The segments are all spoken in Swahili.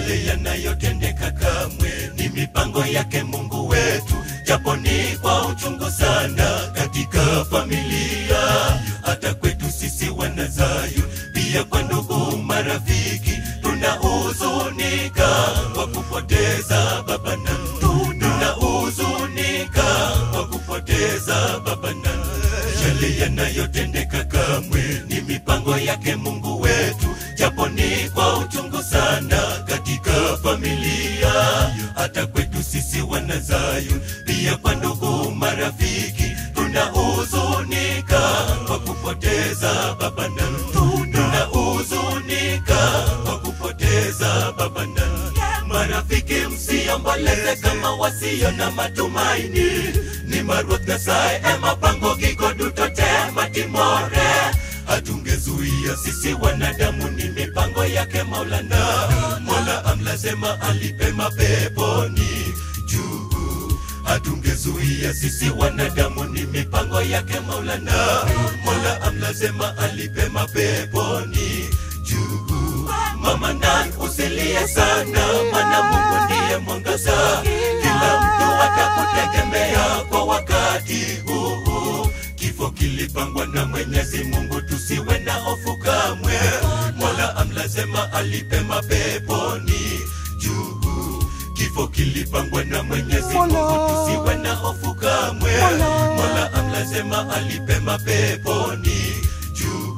yale yanayotendeka kamwe ni mipango yake Mungu wetu, japo ni kwa uchungu sana katika familia, hata kwetu sisi wanazayu, pia kwa ndugu marafiki, tunahuzunika kwa kupoteza baba na tunahuzunika kwa kupoteza baba na yale yanayotendeka kamwe ni mipango yake Mungu wetu, japo ni kwa uchungu sana katika familia, hata kwetu sisi wanazayu, pia kwa ndugu marafiki, tunahuzunika kwa kupoteza baba na tunahuzunika kwa kupoteza baba na marafiki, msiomboleze kama wasio na matumaini. Ni Maruoth Nyasaye ema pango gigo duto te matimore hatungezuia sisi wanadamu, ni mipango yake Maulana. Mola amlasema alipe mapeponi juu, hatungezuia sisi wanadamu, ni mipango yake Maulana. Mola amlasema alipe mapeponi juu. Mama nan usilie sana, mana Mungu ndiye mwangaza. Kila mtu atakutegemea kwa wakati huu. Kifo kilipangwa na Mwenyezi Mungu, tusiwe na hofu kamwe. Mola amlasema alipe mapeponi juu. Kifo kilipangwa na Mwenyezi Mungu, tusiwe na hofu kamwe. Mola amlasema alipe mapeponi juu.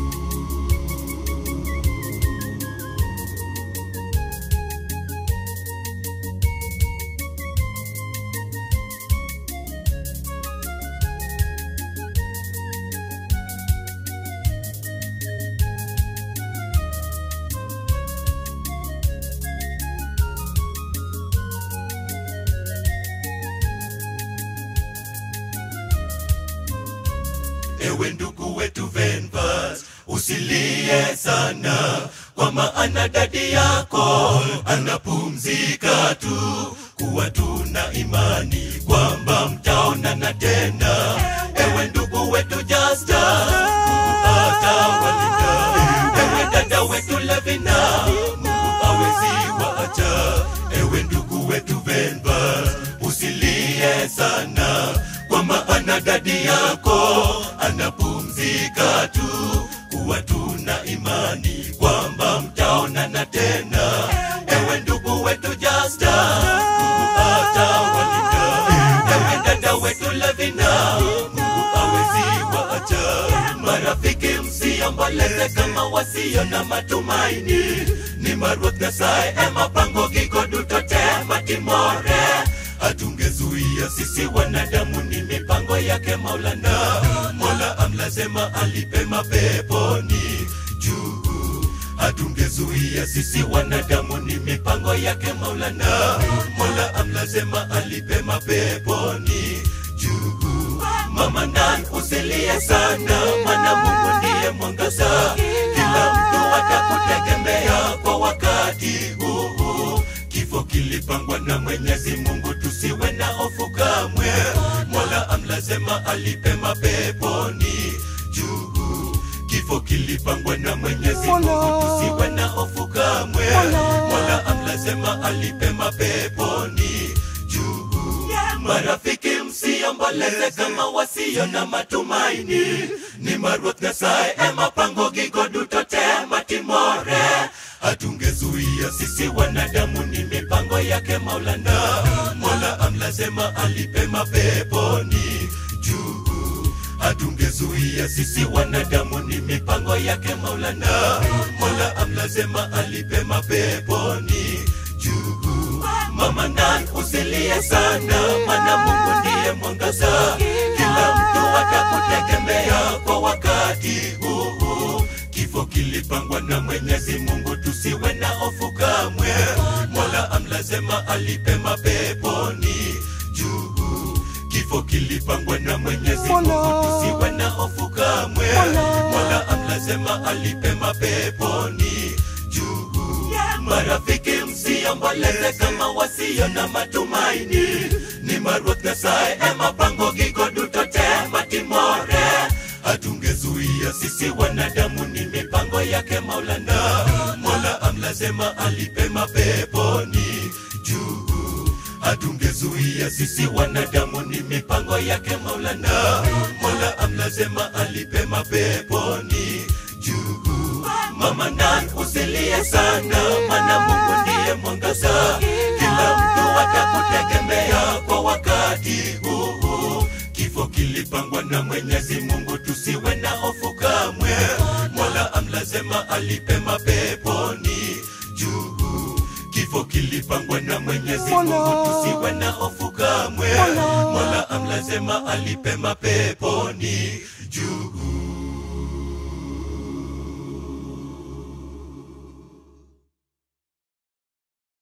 Ewe ndugu wetu Venvas, usilie sana, kwa maana dadi yako anapumzika tu, kuwa tuna imani kwamba mtaonana tena. Ewe ndugu wetu Jasta, Mungu atawalinda. Ewe dada wetu Levina, Mungu hawezi waacha. Ewe ndugu wetu Venvas, usilie sana kwa maana dadi yako anapumzika tu, kuwa tuna imani kwamba mtaonana tena. Ewe ndugu wetu Jasta, Mungu atawalinda. Ewe dada wetu Levina, Mungu hawezi waacha. Marafiki, msiomboleze kama wasio na matumaini. Ni Maruoth Nyasaye ema pango gigo duto te matimore hatungezuia sisi wanadamu, ni mipango yake Maulana. Mola amlasema alipe mapeponi juu, hatungezuia sisi wanadamu, ni mipango yake Maulana. Mola amlasema alipe mapeponi juu. Mama nan usilie sana, mana Mungu ndiye mwangaza. Kila mtu atakutegemea kwa wakati huu. Kifo kilipangwa na Mwenyezi Mungu, tusiwe na hofu kamwe. Mola amlasema alipe mapeponi juu. Kifo kilipangwa na Mwenyezi Mungu, tusiwe na hofu kamwe. Mola amlasema alipe mapeponi juu. Marafiki, msiomboleze kama wasio na matumaini. Ni Maruoth Nyasaye ema pango gigo duto te matimore hatungezuia sisi wanadamu, ni mipango yake Maulana. Mola amlasema alipe mapeponi juu, hatungezuia sisi wanadamu, ni mipango yake Maulana. Mola amlasema alipe mapeponi juu. Mama nan usilie sana, mana Mungu ndiye mwangaza. Kila mtu atakutegemea kwa wakati huu. Kifo kilipangwa na Mwenyezi Mungu, tusiwe na hofu kamwe. Mola amlasema alipe mapeponi juu. Kifo kilipangwa na Mwenyezi Mungu, tusiwe na hofu kamwe. Mola amlasema alipe mapeponi juu. Marafiki, msiomboleze kama wasio na matumaini. Ni Maruoth Nyasaye ema pango gigo duto te matimore hatungezuia sisi wanadamu, ni mipango yake Maulana. Mola amla amlazema alipe mapeponi juu hatungezuia sisi wanadamu ni mipango yake maulana mola amlazema alipe mapeponi juu mama nan usilie sana mana mungu ndiye mwangaza kila mtu atakutegemea kwa wakati huu kifo kilipangwa na mwenyezi mungu tusiwe na hofu kamwe mola amlazema alipe mapeponi juu kifo kilipangwa na mwenyezi mungu tusiwe na hofu kamwe mola amlazema alipe mapeponi juu